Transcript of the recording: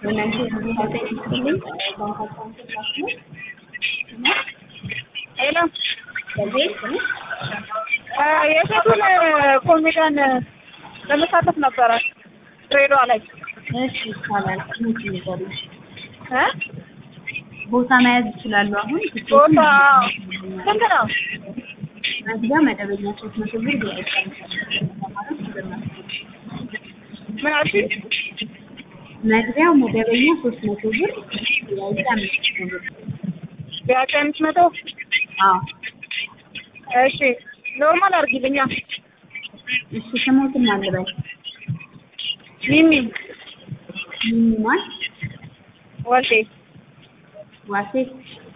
እናንተ ተመሳሳይ ይስጥልኝ ባንክ አካውንት ላችሁ ሄሎ በቤት ነው የሴቱን ኮሜዲያን ለመሳተፍ ነበረ ድሬዳዋ ላይ እሺ ይቻላል ስንት ይዘሉ እ ቦታ መያዝ ይችላሉ አሁን ቦታ ስንት ነው? መግቢያ መደበኛ ሶስት መቶ ብር ቪአይፒ ማለት ምን አልሽኝ? መግቢያው መደበኛ ሶስት መቶ ብር ቪአይፒ አምስት መቶ ብር ቢያንስ አምስት መቶ አዎ እሺ ኖርማል አድርጊልኛ እሺ ስሞትን አልበል ሚሚ ሚኒማል ወልዴ ዋሴ